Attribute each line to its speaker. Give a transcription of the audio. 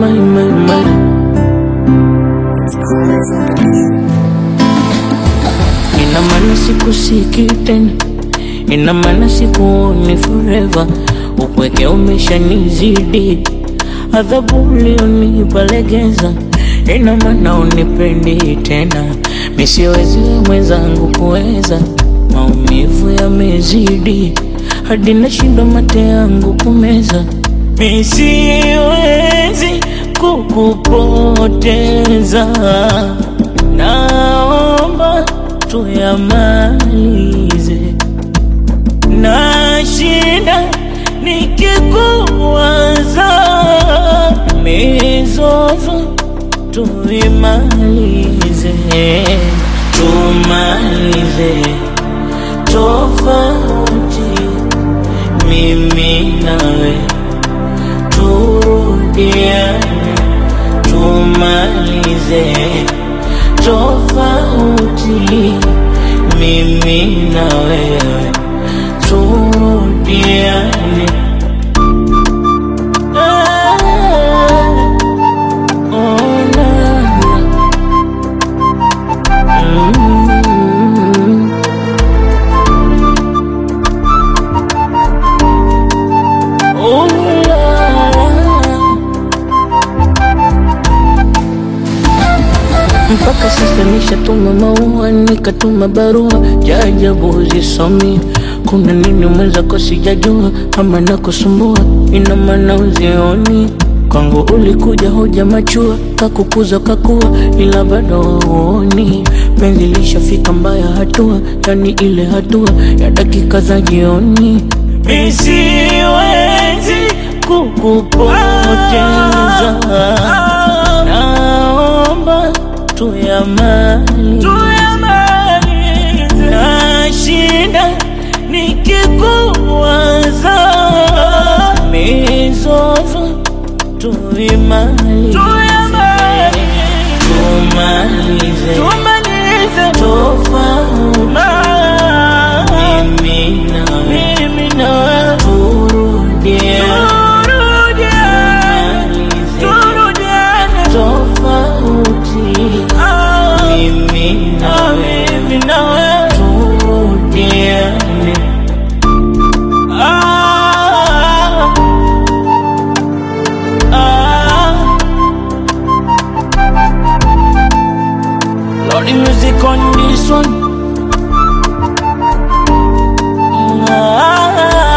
Speaker 1: my, my, my. Ina maana sikusiki tena, ina maana sikuoni forever. Upweke umeshanizidi, adhabu ulionipa legeza. Ina maana unipendi tena, misiwezi mwenzangu kuweza. Maumivu yamezidi, hadi nashindwa mate yangu kumeza. Misiwezi kukupoteza, naomba tuyamalize. Nashinda nikikuwaza, mizozo tuimalize, tumalize tofauti, mimi nawe turudiane, tumalize tofauti, mimi na wewe turudiane. Ah, oh, na, na. Mm. Oh, la, la. Mpaka sasa nishatuma maua, nikatuma barua, jajabu zisomi. Kuna nini mwenzako sijajua, ama nakusumbua, ina maana uzioni kwangu ulikuja hoja machua, kakukuza kakua, ila bado hauoni penzi lishafika mbaya hatua, yani ile hatua ya dakika za jioni. Mi siwezi kukupoteza, naomba tuyamalize. Nashinda nikikuwaza, mizozo tuimalize, tumalize tofauti, mimi na wewe turudiane, tofauti, mimi na wewe turudiane. Ah, ah. Lordy music on this one. Ah,